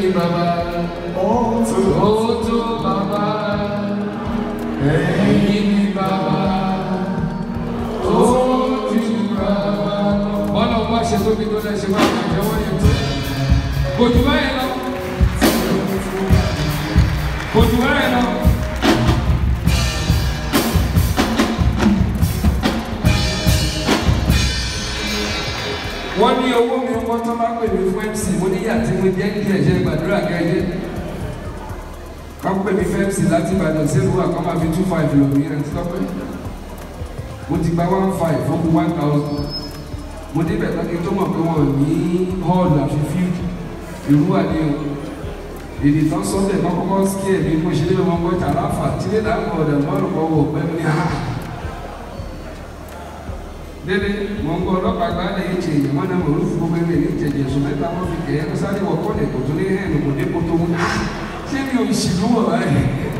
ẹ̀yin bàbá Ó tó ó tó bàbá ẹ̀yin ni bàbá ó ju bàbá bọ́lá ọba ṣe tóbi tó lẹ́sẹ̀ máa ń jẹ́wọ́ yẹn tó kò jù báyìí lọ kò jù báyìí lọ. wọ́n ní owó mi wọ́n tó bá pè mí fún mc mo ní yàtí mo jẹ́ kí ẹ̀jẹ̀ gbàdúrà kẹ́jẹ́ ká pè mí fún mc láti ìbàdàn sí ìlú àkọ́ máa fi two five lò mí ẹ̀ ti tọ́pẹ́ mo ti gba one five ó kù one thousand mo débẹ̀ lọ́kì tó mọ̀ pé wọ́n ní hall àfi field ìlú àdé o èdè tán sọ́dẹ̀ náà kọ́kọ́ sí ẹ̀ bí mo ṣe lé wọn gbọ́ tàràfà tí lè dáhùn ọ̀dà mọ́rùn kọ́ wọ̀ pẹ́ mi ní ha dede mọ ń gbọ́ ọlọ́pàá gba ẹ yìí tiẹ wọn náà wọn fún gbogbo ẹgbẹ́ ní ìjẹjẹ sùn mẹ́ta wọn fi kẹyẹ kó sáré wọ kọlẹ kò tó ní hẹn kò dé kótó wọn ṣé mi ò sì lú wọ báyìí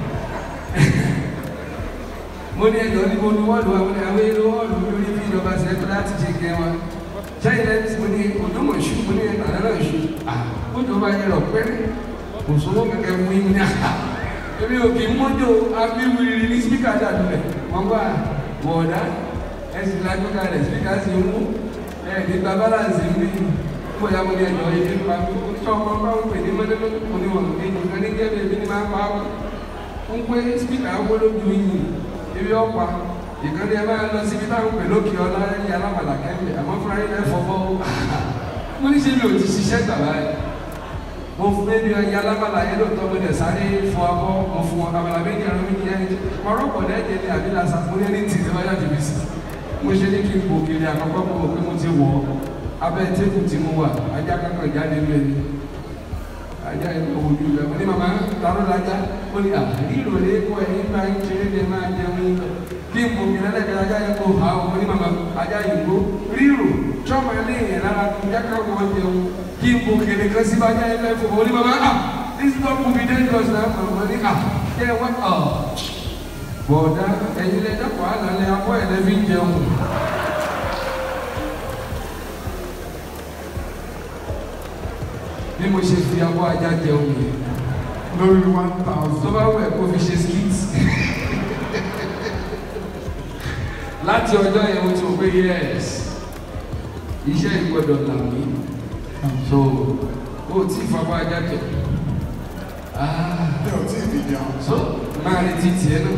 mo ní ẹjọ́ ní mo ní wọ́ọ̀lù wa mo ní àwọn èrò wọ́ọ̀lù lórí bí ìjọba ṣe ẹgbẹ́ láti ṣe kẹ wa ṣáyé lẹ́yìn mo ní ojúmọ̀ ṣù mo ní ẹ̀ka náà ṣù ó jọ bá yẹ lọ pẹ́rẹ́ kò sówó kẹ̀kẹ́ mú yín ní àhà èmi ò kì í mọ́jọ́ abíwìrì ní spíkà dàdúlẹ̀ wọ́n gbà wọ̀ọ̀dá ẹsìn lágbègbè rẹ síkà sí mú ẹ nígbà balance mi kó ya mo ní ẹjọ́ yìí nípa mi ó tí ọmọ bá ń pè ní mọ́lẹ́mọ́lẹ́ kò ní wọ̀n ní nǹkan ní jẹ́ bèbí ní máa pa á ń pé spíkà wọ́n lójú yìí ebi ọ̀pá ìkànnì ẹ máa lọ síbi táwọn pè lókè ọlá ẹ̀yìn alámàlà kẹ́mi àmọ́ fúnra yín lẹ́fọ̀ bọ́ mo ní ṣe mi ò ti ṣiṣẹ́ gbàgbá yìí mo fún mi ẹ̀yìn alámàlà yẹn lóòótọ́ mo dẹ̀ sáré fọ abọ́ mo fún wọn àmàlà méjì àrùn méjì ẹni mọ̀rọ́pọ̀ lẹ́jẹ̀ ní àbí làṣà mo ní ẹni tì ní wáyà tìbí sí mo ṣe ní kí n bò kiri àkọ́kọ́ mo mọ̀ pé mo ti wọ̀ abẹ́ tébù tí mo wà ajá kankan jáde lé ní ajá yẹn kò wòjú rẹ̀ mo ní màmá taró lajá ó ní àríro lè kó ẹ̀yìn bá ń ṣeré lè máa jẹun yín lọ kí n bò kiri ẹlẹ́gbẹ̀ẹ́ ajá yẹn kò hà ó mo ní màmá ajá yìí kó ríro tíọ́mọ eléyìí lára jákà wọ́n jẹun kí n bò kiri kan sí ajá yẹn lẹ́fọ̀ mo ní màmá ah this dog will be dangerous na màmá ní ah jẹ́ wọ́n ah bọ̀dá ẹ̀yin lẹ dẹ́kọ̀ àlàlẹ́ abọ́ ẹ̀ lẹ́bí ń jẹun. bí mo ṣe fi abọ́ ajá jẹun yìí lórí one tó thousand. bá wẹ̀ kó fi ṣe skit. láti ọjọ́ yẹn mo ti rò pé yes iṣẹ́ ìgbọ́dọ̀ là mí so ó tí ìfapá ajá jẹ. Ah Mi ò tí ì fi jẹun. so máa retí tiẹ̀ náà.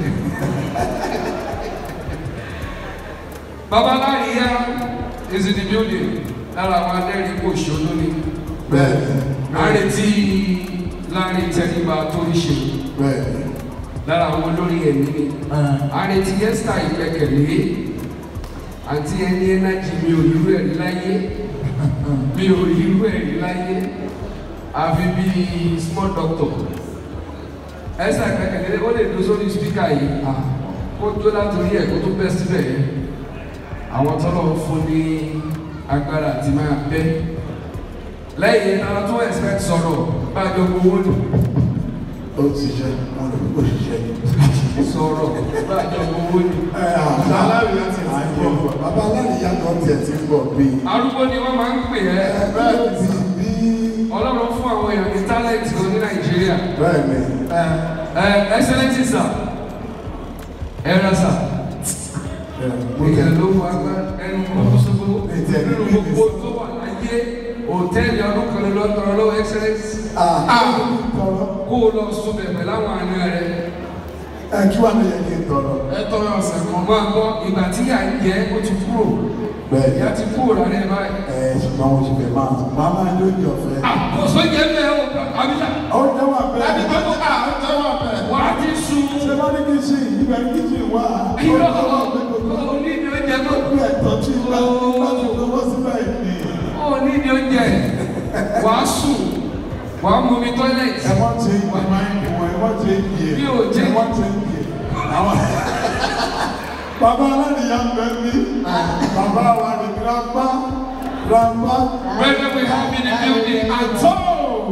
babaláyíyá is in the building lára àwọn adẹ́rìn kò ṣòro ni Bẹ́ẹ̀ni. a retí láàrin tẹríba tó ń ṣe Bẹ́ẹ̀ni. lára àwọn olórí ẹ̀mí ni a retí yẹ́sítà ìgbẹ́kẹ̀lé àti ẹni ẹnájì mi ò rírú ẹ̀rí láyé mi ò rírú ẹ̀rí láyé àfi bíi small doctor ẹsẹ akẹkẹkẹ ó lè dúró sórí spíkà yìí kó tó látòrí ẹ kó tó bẹ síbẹ̀ yẹn àwọn tọ́lọ̀ fún ní agbára àti máa bẹ́ lẹ́yìn àwọn tó expect sọ̀rọ̀ bá a jọ gbowó nù Ó ti ṣe, wọ́n lè kó ṣiṣẹ́. sọ̀rọ̀ bá a jọ gbowó nù. Ẹ àbá aláìyá ti ti ń bọ̀. Bàbá aláìyá kan tiẹ̀ ti ń bọ̀ bíi. arúgbó ni wọ́n máa ń pè ẹ́ Bẹ́ẹ̀ ti bí. ọlọ́run fún àwọn èèyàn ní talent kan ní nàìjíríà Bẹ́ẹ̀ni. ẹ excellence sir ẹ rà sir. Mo Ìyá tẹ̀ ló wà gbá ẹnu kọ́sọ́gbó nínú gbogbo tó wà láyé òtẹ́ẹ̀lì ọdún kan lọ tọrọ lọ́wọ́ excellence tọrọ. kó o lọ sún bẹ̀bẹ̀ láwọn àna rẹ̀ Ẹ kí wàá lè yẹ kí n tọrọ. ẹ tọrọ ọ̀sẹ̀ kan máa gbọ́ ìgbà tí yà ń jẹ́ ó ti kúrò Bẹ́ẹ̀ni. ìyá ti kúrò lálẹ́ báyìí. Ẹ ṣùgbọ́n mo ti fẹ́ máa máa máa lóye ọ̀fẹ́. àkóso jẹ́ bẹ́ẹ̀ o àbíjà Ó jẹ́ wà bẹ́ẹ̀. láti gbọ́ tó kà ó jẹ́ wà bẹ́ẹ̀. wà á ti sun Ṣé wọ́n ní kí n ṣe ìgbà kí n ṣe wá? irọ́ onídìí oúnjẹ tó Bí ẹ̀tọ́ tí ń bá láti lọ́wọ́ síbẹ̀ ni. onídìí oúnjẹ wà á sùn wà á mú mi tọ́lẹ̀tì. Ẹ wọ́n ti ìwà máa ń wọ̀ ẹ wọ́n ti ń yè. Bí o jẹ́- Ẹ wọ́n ti ń yè. Àwọn bàbá aládìyá ń bẹ mí. Bàbá wa ni grandpa grandpa. Whether we have in the building at all.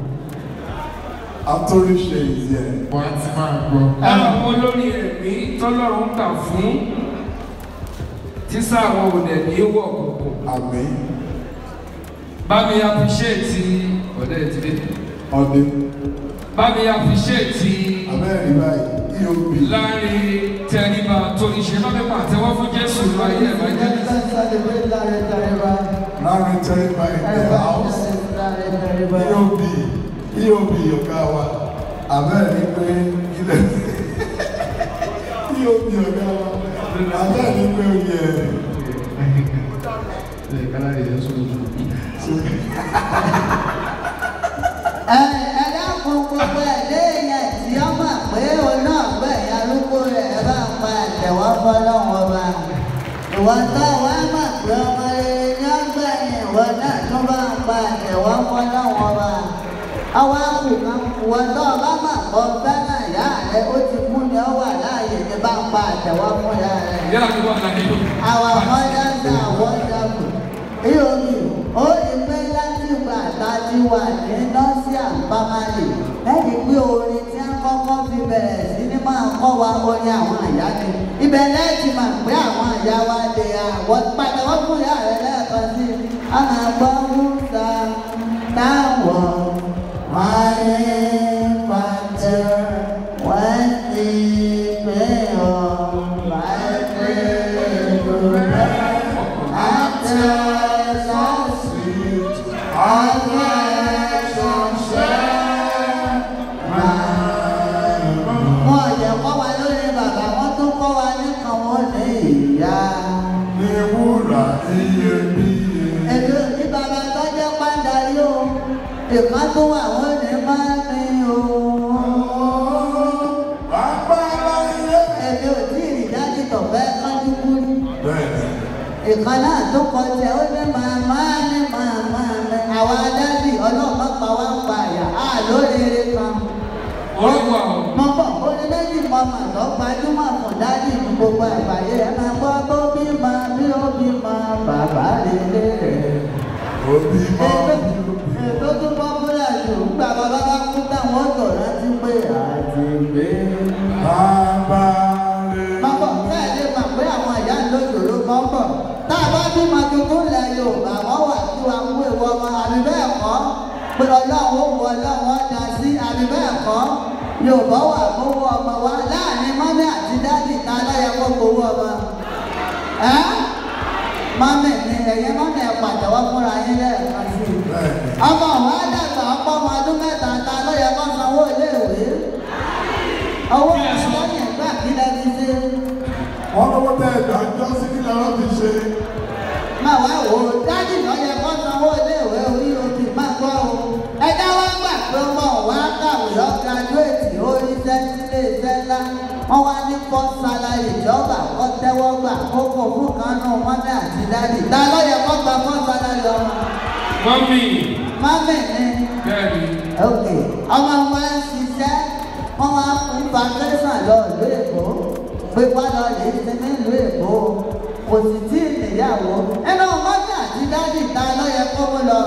Atóríṣe ìyẹn. Wọ́n ti máa gbọ́. Àwọn olórí ẹ̀mí tọ́lọ́run kà fún tísà àwọn òdẹ̀ ní wọ̀ kọ̀ọ̀kan. Àmín. Bá mi appreciate ọ̀dẹ̀ ìdílé. ọdẹ bá mi àfiṣẹ́ẹ̀tì abẹ́rẹ́ báyìí eob láàrin tẹríba tó ìṣe bá mi pàtẹ́wọ́ fún Jésù lọ ayé ẹ̀ bá jẹ́ láàrin tẹ́lẹ̀ báyìí ẹ̀ house eob eob ọ̀gá wa abẹ́rẹ́ pé ilẹ̀ eob ọ̀gá wa abẹ́rẹ́ pé ó yẹ ẹ̀ẹ́dàkùn gbogbo ẹ̀dẹ́ yẹn tí ó mọ̀ pé òun náà gbẹ̀ ya lóko rẹ̀ ẹ bá ń pa àtẹ̀wọ́ fọlọ́wọ́ bá. ìwọ tó wá mọ̀ pé ọmọ rere ní ọgbẹ́ yẹn ìwọ náà tó bá ń pa àtẹ̀wọ́ fọlọ́wọ́ bá. ọwọ́ àkùkàn ìwọ tó bá mọ̀ pé fẹ́ràn ìyá rẹ ó ti kú ni ó wà láàyè ní bá ń pa àtẹ̀wọ́ fún ìyá rẹ. ìyá mi wà láyé ló. Our mothers are wonderful. Eyomi, ó lè pẹ́ láti ìgbà tá a ti wà ní nọ́ọ̀sì àpamálè. Lẹ́yìn pé orin tí a kọ́kọ́ fi bẹ̀rẹ̀ sí ní máa kọ́ wa orin àwọn àyà ni. Ibẹ̀ lẹ́ẹ̀tì mà pé àwọn àyà wa lè àwọ̀ padà wọ́n fún ìyá rẹ̀ lẹ́ẹ̀kan sí. A máa gbọ́ Musa táwọn wáyé pàtẹ wọ́n ti pé ọ̀ láti lò Wọ́n ọ̀jẹ̀ kọ́ wa lórí bàbá, wọ́n tún kọ́ wa ní kan wọ́n ní ìyá. ní wúrà iyebíye. Èdè ní bàbá tó jẹ́ pàdà yóò, ìkan tó wà wọ́n ní máa ní o. Bàbá láyé. Èdè ò tí ì rí dájú tó fẹ́ kánjú kú ní. Bẹ́ẹ̀ni. ìkan náà tó kọjá ó ní màmá ní màmá mi àwa dádì ọlọ́mọ pa wá ń pa àyà á lóríire kan. orí wà ó. mo bọ̀ ó ní méjì mọ mà tó gbajúmọ̀ fún dádì ní gbogbo àgbáyé ẹ máa gbọ́ tó bí máa bí ó bí máa bàbá rere rẹ̀. Òbí mọ́. ètò tó pọ́pùlà jù gbà bàbá bá kú táwọn ọ̀tọ̀ rántí pé àti gbé. Bàbá rẹ̀. Bàbá bẹ́ẹ̀ lè mọ̀ pé àwọn ìyá lójòrò kan bọ̀. Tá a bá bímọ tuntun lẹ̀ Yorùbá, wọ́n wà kí wa mú ewu ọmọ àbí bẹ́ẹ̀ kọ́. Pé ọlọ́run ó wọ ọlọ́run ọ̀dà sí àbí bẹ́ẹ̀ kọ́. Yorùbá wà gbowó ọmọ wa láàrin mọ́mí àti dádì ta lọ́yẹ kó gbowó ọmọ. Ẹ́ mọ́mí ni ẹ̀yẹ mọ́mí ẹ̀ pàtẹ́wọ́ fúnra yín lẹ́ẹ̀kan sí i. Bẹ́ẹ̀ni. Ọmọ wa dàgbà ọ̀pọ̀ ọmọ ọdún mẹ́ta ta lọ́yẹ kó sanwó iléèwé. Owó ìlẹ́yìn ìgbà kí lẹ́ ti ṣe. Wọ́n lọ́wọ́ tẹ ẹ̀dá jọ́ sí kí lọ́rọ́ fi ṣe. máa wá wò ó dájú lọ́yẹ kó sanwó iléèwé orí òbí máa gbọ́ o. ẹjọ́ wá gbà pé ọmọ wa kàwé lọ gíráduwétì oríṣẹ́ sílé iṣẹ́ ńlá wọ́n wá ní kọ́ sálárì ìjọba kọ́ tẹ́wọ́ gbà kókò fún kanú mọ́mí àti dádì. ta lọ́yẹ kó gba kọ́ sálárì ọmọ. mọ́mì mọ́mí ni bẹ́ẹ̀ ni. ok ọmọ wa ń ṣiṣẹ́ wọ́n wá fún vacation lọ ìlú èkó pé gbọ́dọ̀ lè ṣe nílùú èkó kò sì tí ì níyàwó ẹnu mọ́mí àti dádì ta ló yẹ kó mú lọ.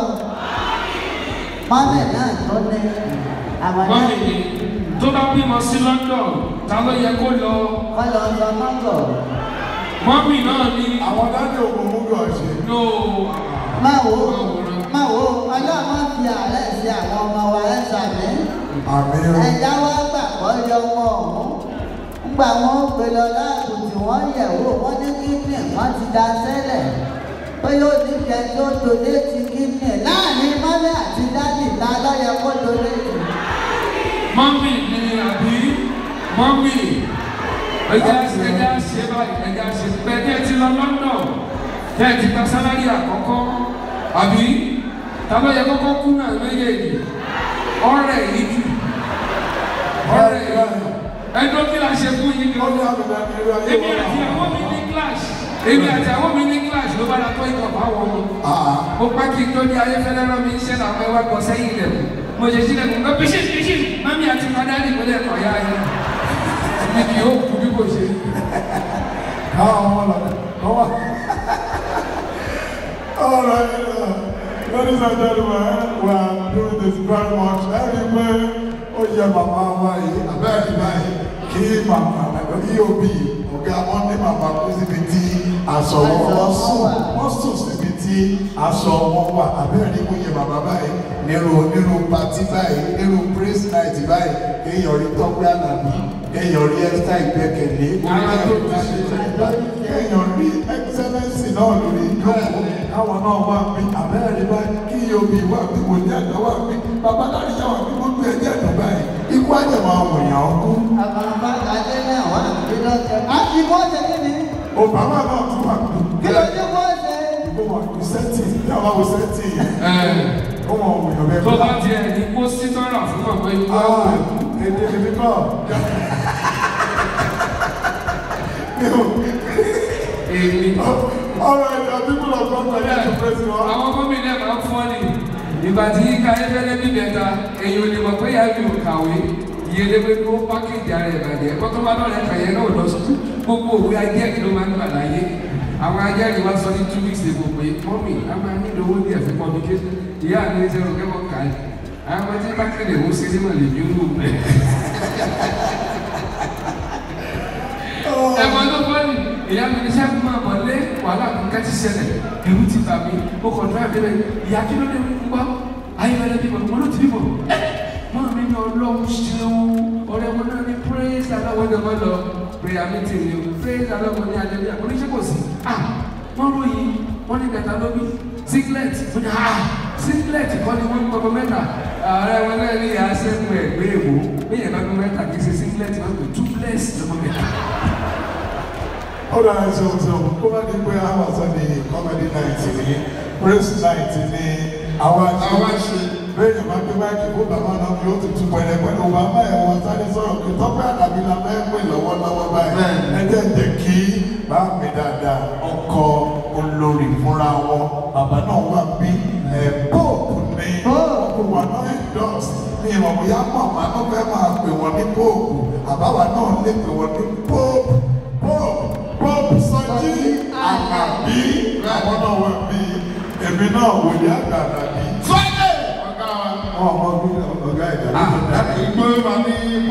mọ́mí náà tó ní àwọn náà mọ́mì ni tó bá bímọ sí London ta ló yẹ kó lọ. kọ́ lọ sọ mọ́tò. mọ́mì náà ni. Àwọn dájú ògùn mú gọ̀ ṣe. no. máa wò ó máa wò ó ọlọ́run fi àárẹ̀ sí àwọn ọmọ wa ẹ̀ sàmì. Àmì o. ẹ̀dá wa gbà kọ́ yọ wọn ọ̀hún ńgbà wọn gbé lọ láàbù tí wọ́n yẹ̀ wò wọ́n ní kíndìn kan ti da sẹ́lẹ̀ pé yóò ní jẹ tó dòde ti kíndìn láàrin mọ́lẹ̀ àti dádì ta lọ́yẹ kó dòde tì. mọ́mì ni àbí mọ́mì ẹja ẹja ṣe báyìí ẹja ṣe bẹ́ẹ̀ tẹ́ ẹ ti lọ London tẹ́ ẹ ti gba sálárì àkọ́kọ́ àbí ta ló yẹ kọ́kọ́ kú náà méjèèjì ọ̀rẹ́ yìí jù ọ̀rẹ́ yìí ẹjọ́ kí la ṣe fún yín Ó ní gan. àmì ìdájọ́ irú ayé èmi wọn àti náà. àwọn mi ní clash èmi àti àwọn mi ní clash ló bá la tó ìkọ̀ fáwọn ọmọ Àà. mo pẹ́ kí n tó ní ayéfẹ́lẹ́ rán mi iṣẹ́ làwọn ẹwà gbọ́ sẹ́yìn rẹ̀ mo ṣe sílẹ̀ mo gbọ́ bíṣì bíṣì mami àti madari mo lẹ́kọ̀ọ́ ya yẹn mi kì yóò kú bí kò ṣe. Káwọn ọmọ lọ. Wọ́n wà. All right. uh, Ladies and gentlemen, we are doing this very much. Ẹni pé ó yẹ màmá wa yìí, abẹ́rẹ́ báyìí, kí màmá EOB ọ̀gá wọn ní màmá kú síbi tí aṣọ wọn wọ́n sùn. Wọ́n sùn síbi tí aṣọ wọn wà. Abẹ́rẹ́ ní kò yẹ màmá báyìí nírú nírú patí báyìí nírú báyìí kéèyàn rí tọ́pẹ́ àlàbí kéèyàn rí ẹ́sítà ìgbẹ́kẹ̀lé Ara tó ti ṣe. kéèyàn rí ẹ́xẹ́lẹ́nsì náà lórí ìjókòó káwọn náà wà mí àbẹ́rẹ́ bá kí omi wà mí wò ní àgbà wà mí bàbá láti yá wà mí gbogbo ẹ̀jẹ̀ dùn báyìí ikú àjẹmọ́ àwọn èèyàn ọkùn Àbàbà kàdé náà wà níbi lọ́sẹ̀. Á ti kó ṣe kí ni? obama náà tún wà mí. Kí ló dé kó ṣe? Ìbò wà ní sẹ́tì yàrá wo sẹ́tì yẹn ó wọn ò yàn bẹ́ẹ̀ tó bá tiẹ̀ ní kó sítọ́rà fún ọ̀pọ̀ ikú Ah, èdè èmi náà. èmi. All right, uh, people of God, I need to praise the Lord. àwọn gómìnà máa ń fọ́ ni ìgbà tí káyọ̀fẹ́lẹ́ bí bẹ̀ta èyí ò lè mọ̀ pé yàrá mi ò kàwé ìyẹlẹ pé kó pákéjì ara ẹ̀ bàjẹ́ kọ́tọ́ bá lọ́rẹ̀ kàyẹ́ náà lọ sí gbogbo òwe ajẹ́rìí ló máa ń gbà láyé àwọn ajẹ́rìí wá sọ ní two weeks ago pé mọ́mì a máa ní owó díẹ̀ fún publication ìyá mi ní sẹ́wọ̀n kẹ́wọ́n kà á àwọn ọmọ tí pákéjì ìwọ sinimá lè bí wù mẹ́. ẹ̀fọn tó fọ́ ni ìyá mi ní sẹ́kùn máa bọ̀ lé wàhálà kankan ti ṣẹlẹ̀ ẹ̀rù ti bà mí ó kọ̀ dúrà débẹ̀ ìyá kí ló dé ń gbọ́ ayélujára bímọ wọn ló ti bímọ ẹ máa mi ní ọlọ́run ṣeun ọ̀rẹ́ wọn náà ní praise aláwọ̀ ẹ̀dẹ̀ wọn lọ prayer meeting ni o praise aláwọ̀ ní alẹ́ oníṣẹ́ kò sí ah wọ́n ròyìn wọ́n ní kẹta lóbi singlet wọ́n ní ah singlet kọ́ ni wọ́n ń kọ́ mẹ́ta ọ̀rẹ́ wọn náà ní ìyá sẹ́gun ẹ̀ gbé èwo bí yẹn bá gbé mẹ́ta kì í ṣe singlet wọn pè two bless lọ́mọ mẹ́ta. Ó dára ṣe ohun tí o kó bá di pé àwọn àṣà ni comedy night ni praise night ni àwọn Àwa àṣẹ. ṣe. Bẹ́ẹ̀ ni máa gbé máìkì kó bàbá náà yóò ti tún pẹ̀lẹ́ pẹ̀lú bàbá ẹ̀ wọ́n sáré sọ̀rọ̀ pé tọ́pẹ́ àdàbí la fẹ́ pè lọ́wọ́lọ́wọ́ báyìí. Ẹ jẹ́ jẹ́ kí bá mi dáadáa ọkọ olórí fúnra wọn bàbá náà wà bí ẹ̀ bóòpù ní ọkọ̀ wà náà endorse ní ìmọ̀ bóyá màmá náà fẹ́ máa pè wọ́n ní bóòpù àbáwá náà lè pè wọ́n ní bóòpù bóòpù bóòpù sọ́jí àgbàbí àwọn náà wà bí èmi náà wòlíì àgbàbí. Sunday ọ̀gá wa. ọmọ bí ọgá ìjà ló tó dá. ìgbó ma ní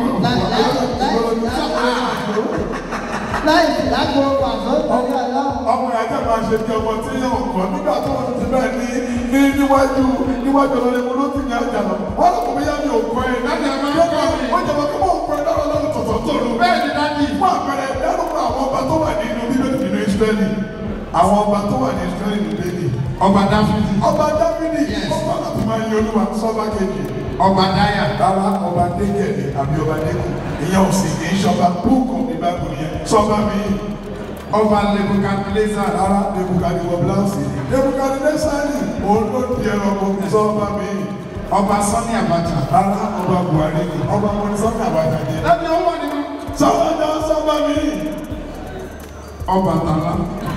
Láì sí lágbo pàṣọ torí ọlọ́run. ọmọ ìyájọ́ máa ṣe bí ọmọ tí yóò kọ́ nígbà tó wọ́n ti bẹ́ẹ̀ ní ní níwájú níwájú ọlọ́rin mo ló ti ní àjà lọ. wọ́n lọ kọ́ bí yá mi ò kọ́ ẹ̀. Láti ẹ̀ máa ń kọ́ mi. wọ́n jẹ́ wọn kí wọ́n kọ́ ẹ lọ́rọ̀ lọ́rùn tọ̀tọ̀ tó lù. bẹ́ẹ̀ ni dájú. fún àpẹẹrẹ dárúkọ àwọn ọba tó wà nínú bíbélì nínú Ísírẹ́lì. àwọn ọba tó wà ní Ísírẹ́lì nínú bíbélì. ọba dáfídì ọba Dáfídì ọba láti máa yin Olúwa sọ́ba kejì. ọba dáyà rárá ọba dégẹ̀lì àbí ọba dẹ́kun ìyẹn ò sì kì í ṣọba búùkù ní báàbù yẹn sọba mi ọba nebukadneza rárá nebukadi wọ bíláùsì nebukadi lẹ́sàlì òun ló di ẹranko sọba mi ọba sani abacha. rárá ọba buhari ni ọba mọ̀nísọ́nì àbájá ni láti ọwọ́ ni wọn. sọba jọ sọba mi ọba tala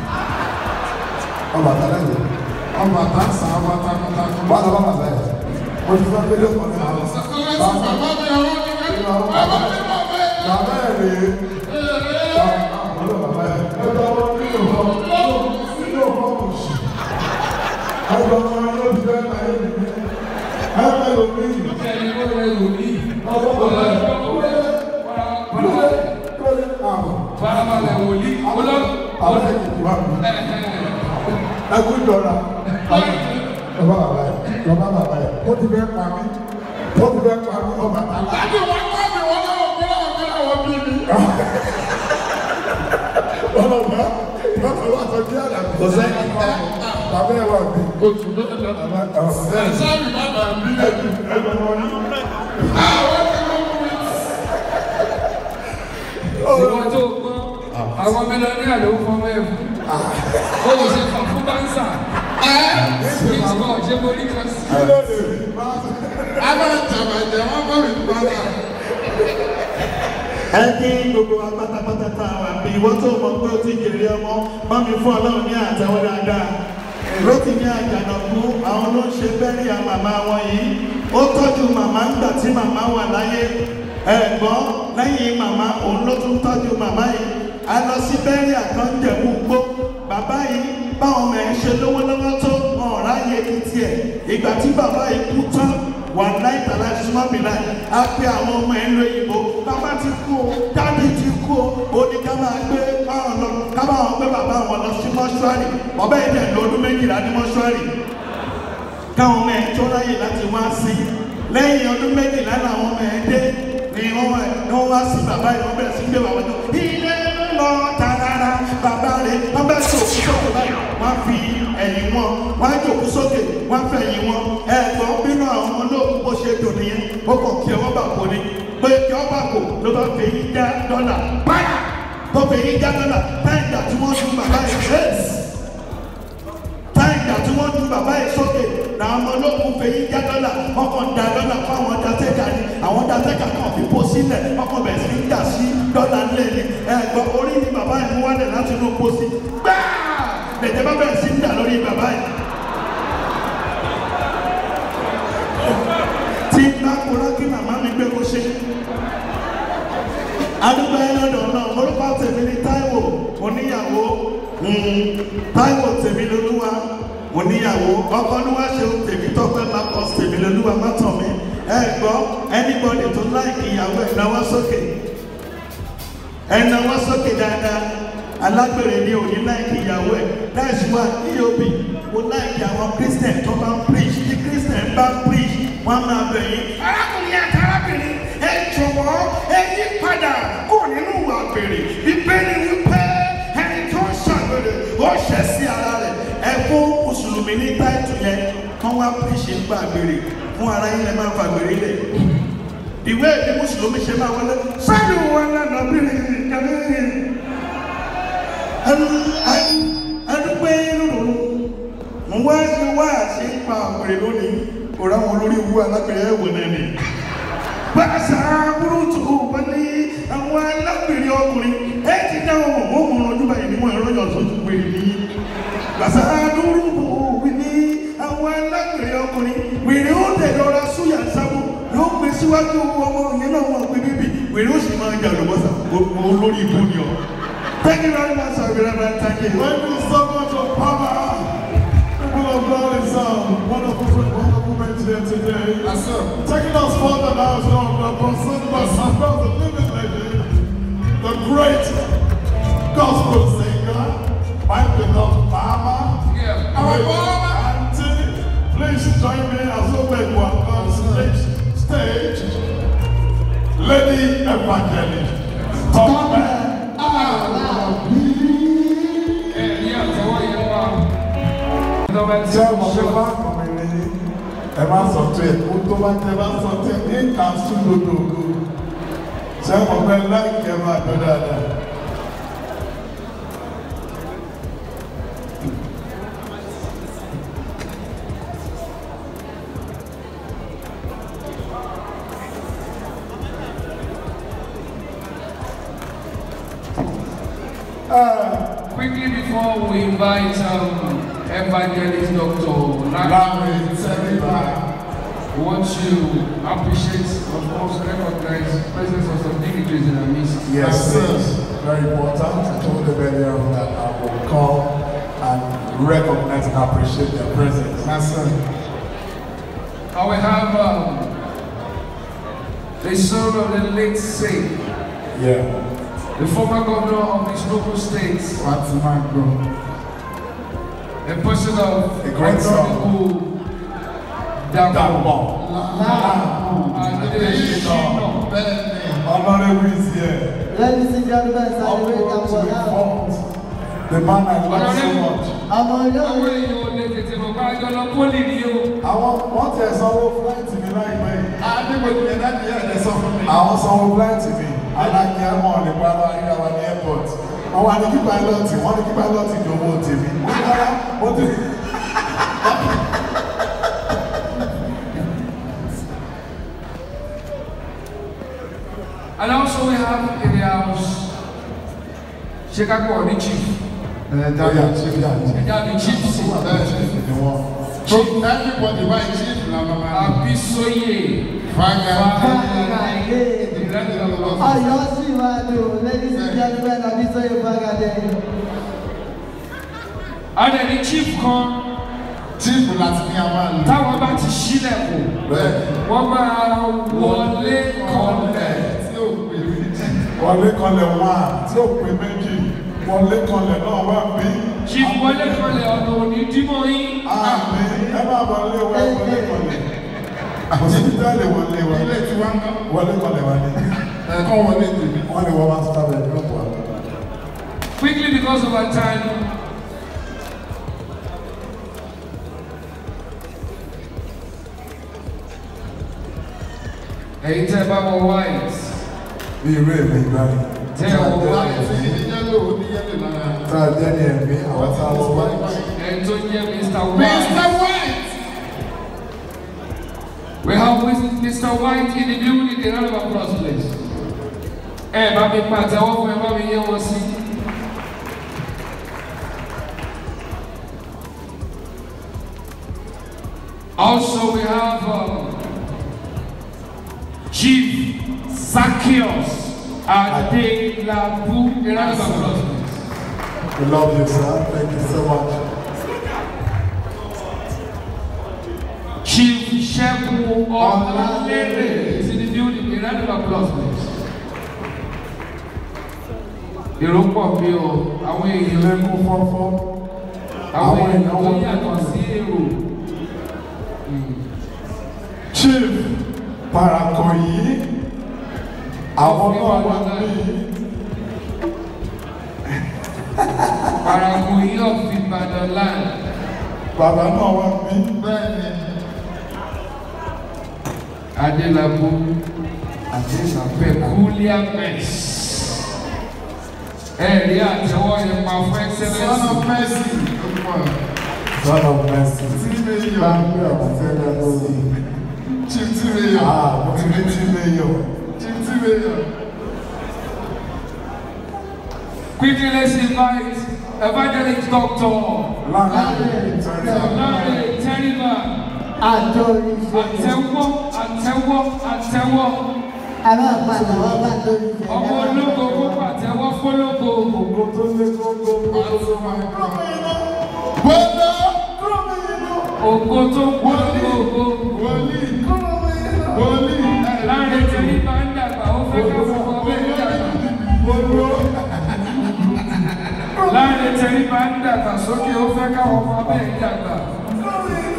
ọba tẹ́lẹ̀ yìí ọba tasa ọba takuntakun. wà lọ́wọ́ bàbá yẹn mo ti sọ pé lẹ́kọ̀ọ́ ní àwọn bàbá mi ọwọ́ ni wọn. bàbá mi bàbá mi. bàbá yẹn rèé ọlọ́ bàbá yẹn ẹgbẹ́ ọmọ nínú ọmọ nínú ọmọ òṣì ẹgbẹ́ ọmọ yẹn ló ti fẹ́ ta yẹn nìyẹn ẹgbẹ́ lómi ẹni kó lè wò ní. ọmọ bàbá yẹn kúlẹ̀ kúlẹ̀ àbọ̀ farabalẹ̀ wòlíì. olórí. àwọn ẹ̀jẹ̀ ti wà mí ẹkú ìjọra ọba bàbá yẹn ọba bàbá yẹn ó ti fẹ́ pa mí ó ti fẹ́ pa mí ọba tàlá. láti wọn kọ́ mi wọn náà wọn náà wọn náà wọn bí mi. ọlọ́pàá ọlọ́pàá sọ bí àdàbí. kò sẹ́ni bàbá ẹ̀ wà mí. oṣù tó lọ. bàbá ẹ̀ wà mí. sáré bàbá mi. ẹgbẹ́ wọn ní. àwọn tí wọn mú mi. ìwọ tó gbọ́ àwọn mílíọ̀nù ló ń fọmọ ẹ̀ fún. ó lè ṣe fún fún báńsà. ìwọ ọ̀ṣẹ́ borí kan sí. kí ló lè rí bá abájá bàjẹ́ wọn bọ̀ mí bàjẹ́. ẹ kí gbogbo wa pátápátá tá a wà bí ìwọ́n tó mọ̀ pé ó ti jèrè ọmọ má mi fún ọlọ́run ní àtẹwọ́ dáadáa lókì ní àjànàkú àwọn ló ń ṣe bẹ́ẹ̀rì à màmá wọn yìí ó tọ́jú màmá ńgbà tí màmá wà láyé ẹ̀gbọ́n lẹ́yìn màmá òun ló tún tọ́jú màmá yìí a lọ sí bẹ́ẹ̀rì àkànjẹ̀mú gbó bàbá yìí báwọn ọmọ ẹ̀ ń ṣe lówó lọ́wọ́ tó hàn ráyè ní tiẹ̀ ìgbà tí bàbá yìí kú tán wà láì tàlá súnmọ́ mi láì á pé àwọn ọmọ ẹ̀ ń lo ìbò bàbá ti kú o dáàdì ti kú o ó ní ká máa gbé káwọn lọ ká máa gbé bàbá wọn lọ sí mọ́ṣúárì ọbẹ̀ yìí dẹ̀ lọ ọdún méjìlá ní mọ́ṣúárì káwọn ọmọ ẹ̀ tó ráyè láti wá sí lẹ́yìn ọdún méjìlá làwọn ọmọ ẹ̀ dé wá sí bàbá yìí wọ́n bẹ̀rẹ̀ sí gbé bàbá yìí ilé lọ tààrà bàbá rẹ̀ wọ́n bẹ̀rẹ̀ sí òkú sókè báyìí wọ́n fi ẹ̀yìn wọn wọ́n á jòkú sókè wọ́n fẹ́ ẹ̀yìn wọn ẹ̀gbọ́n bínú àwọn ọmọ olóògùn bó ṣe dùn nìyẹn ó kàn kí ọwọ́ bà kò ní pé kí ọ bà kò ló bá fi yín dá dọ́là báyà tó fi yín dá dọ́là táyà tí wọ́n dún bàbá yìí ṣéèsì táyà tí wọ́n dún bàbá yìí sókè làwọn ọmọ olóògùn fi yín dá dọ́là ọkàn dá dọ́là fún àwọn datẹ́kà ni àwọn datẹ́kà kan fi bó sílẹ̀ ọkàn bẹ̀rẹ̀ sí dà sí dọ́là ńlẹ̀ ni ẹ̀gbọ́n orí ni bàbá yìí mú wálẹ̀ láti inú pósí gbáà lẹ̀jẹ̀ bá bẹ̀rẹ̀ sí dà lórí bàbá yìí. tí bá kúrò kí màmá mi gbé kó ṣe. adúgbò ẹ lọ́dọ̀ náà orúkọ tèmi ní Táíwò oníyàwó Táíwò tèmi lolúwa oníyàwó ọkọ níwá ṣe tèmi tọ́pẹ́ lápọ̀ tèmi lolúwa mọ́tàn mi ẹ gbọ́ anybody tó láìkì ìyàwó ẹ̀ náwó sókè ẹ̀ náwó sókè dáadáa alágbèrè ni òní láìkì ìyàwó ẹ̀ that's why eob mo láìkì àwọn christian tó bá ń preach tí christian bá preach wọ́n máa bẹ̀ yín. arákùnrin àti arábìnrin ẹ jọ̀wọ́ ẹ yí padà kó nínú ìwà àgbèrè ìbéèrè wípé ẹni tó ń ṣàgbèrè ó ṣẹ̀ sí ara rẹ̀ ẹ fún mùsùlùmí ní táìtù yẹn kán wá preach ń gbà àgbèrè fún ara yín lẹ máa fàgbèrè lẹ̀ ìwé ìdí mùsùlùmí ṣe máa wọlé sáyẹn wọn lánàá bìrì kẹlẹ́ ẹdúpẹ́ lóru mo wá sí wá sí pa àpèrè lónìí kò ráwọn olórí ìwú alápèrè ẹ̀wọ̀ náà ni. Bàṣà burúkú wọn ní àwọn alápèrè ọkùnrin ẹ ti dá wọn mọ̀ mọ̀ ọdún báyìí ni wọ́n ẹ̀rọ yọ̀ sójú pèrè nìyí. Bàṣà burúkú wọn ní àwọn alápèrè ọkùnrin wèrè ó dẹ̀ lọ́ra súyà sábò yóò gbé síwájú ọmọ yẹn náà wọn pé bíbí wèrè ó sì máa jà lọ́wọ́sà olórí ìbú ni ọ. Thank you very much, sir. Reverend. Thank you. Thank you so much of power. People of God is um, wonderful, wonderful men here today. Yes, sir. Taking us further now is one of the person, the living legend, the great gospel singer, my beloved mama. Yeah. Our mama. Auntie, please join me as we make one on stage. stage. Lady Evangelist. Top man. Ẹ ní àtẹwọ́ yẹn wá. Ìjọba tí Ṣé ó ọmọ ṣe tó bá kàn mí ní ẹ bá sọ tó ẹ̀ kó tó bá tẹ bá sọ tó ẹ̀ ní ìkàsú lódòdó. Ṣé ọmọ pẹ́ láìkẹ́ máa dọ́ dáadáa? Quickly before we invite um, Evangelist Dr. Larry, Láàrin Tẹ́lifà. we want to appreciate, of course, recognize the presence of some dignitaries in our midst. Yes, yes. Very important. I told them earlier that I will come and recognize and appreciate their presence. That's it. I will have um, the son of the late Saint, Yeah. the former governor of this local state, What's my group? the person of A great son. Honorable Dapo Dàpọ̀. Adesina. Honorable is here. Ladies and gentlemen, All celebrate to Dapò the now. front. The man I love so Honorable. much. Ọmọ Àwọn olóore èèyàn ò lè tètè mọ̀ pé àjọ lọ pólì ni o. Àwọn wọ́n tẹ̀ sanwó fúláìtì mi láìpẹ́ yìí. Adébòjì ẹ̀ láti yẹ̀ ẹ̀ sọ fún mi. Àwọn sanwó fúláìtì mi. Alákí ẹ̀mọ́ lè pa lọ ayé wa ní airport. Wọ́n wá ní kí pálọ̀tì, wọ́n ní kí pálọ̀tì ní owó tèmi. Mo ní rárá, mo ti. And also we have in the house Chicago the chief. Ẹ̀ẹ́dá yà chief yà chief. Ẹja the chief sí. Bẹ́ẹ̀ chief ni wọ́n. Chief Everybody why chief na mama. Abisoye. Faga. Fagade. Ọ̀yọ́ sì máa dùn. Ladies and gentlemen, Abisoye Fagade. And then the chief kan Chief láti ní àwọn àlè. táwọn bá ti ṣílẹ̀kùn. Bẹ́ẹ̀ Wọ́n máa wọlé kọlẹ̀. Tí ò pè méjì. wọlé kanlẹ̀ wá tí ó pè méjì wọlé kanlẹ̀ náà wá bí. Chief wọlé kọlẹ̀ ọ̀nà òní dímọ̀ yín. Àmì ẹ máa bọ̀ lé wa wọlé kanlẹ̀. Àti títà lè wọlé wa. Ilé tí wọ́n ń kọ́. Wọlé kanlẹ̀ wa ni. ẹ̀kọ́ wọlé tèmi. wọ́n ní wọ́n máa sọ abẹ́ ìlú wa. Quickly because of our time. Ẹ̀yin tẹ́ ẹ bá wọ white, bí irú èmi ìgbàlè. tẹ́ ẹ wọ láti white, fi ní yẹ́lò ó ní yẹ́lò lára. tá a jẹ́ ní ẹ̀mí àwọn tá a wọ wá. ẹni tó jẹ́ Mr. Mr. White. White. We have Mr. White in the building, a round of applause please. Ẹ bá mi pàtẹ́wọ́ fún ẹ bá mi yẹ wọn sí. Also we have um, Chief Zacchaeus Adelabu, a round of applause please. We love you, sir. Thank you so much. Chief Shebu Olalere is in the building. A round of applause, please. Èrò pọ̀ bí o, àwọn èèyàn Ilé kún fọ́fọ́. àwọn àwọn èèyàn èèyàn tó wọ́n yàtọ̀ pọ̀. sí èrò. Chief Parakoyi. Àwọn náà wà ní Paragun yìí of Ibadan land. bàbá náà wà ní. Bẹ́ẹ̀ni. Adelabu Peculiar Mess. Ẹ rí àtẹwọ́ yẹn pa fún Son excellence. of Mercy. Ọmọ Son of mercy. tí mi yọ. Láńpẹ́ ọ̀hún tẹ́lẹ̀ lórí. Chief tí mi yọ. Ah, mo ti rí tí mi yọ. Chief tí mi yọ. Quickly let's invite evangelist doctor Láńpẹ́ ìtọ́jú. Lanre Teriba. àtòrí ṣe Àtẹwọ́ àtẹwọ́ àtẹwọ́. ẹ máa padà wọ́n bá torí ṣe Ọmọ ológo kó pàtẹ́wọ́ fólógo. Ògo tó lé gógó. Bọ́lá. Ògo tó ń polongo ògo. Wòlíì. Wòlíì. Lanre Teriba ń dàgbà, ó fẹ́ ká fún ọmọ bẹ́ẹ̀ dàgbà. Lanre Teriba ń dàgbà sókè, ó fẹ́ ká ọmọ bẹ́ẹ̀ dàgbà.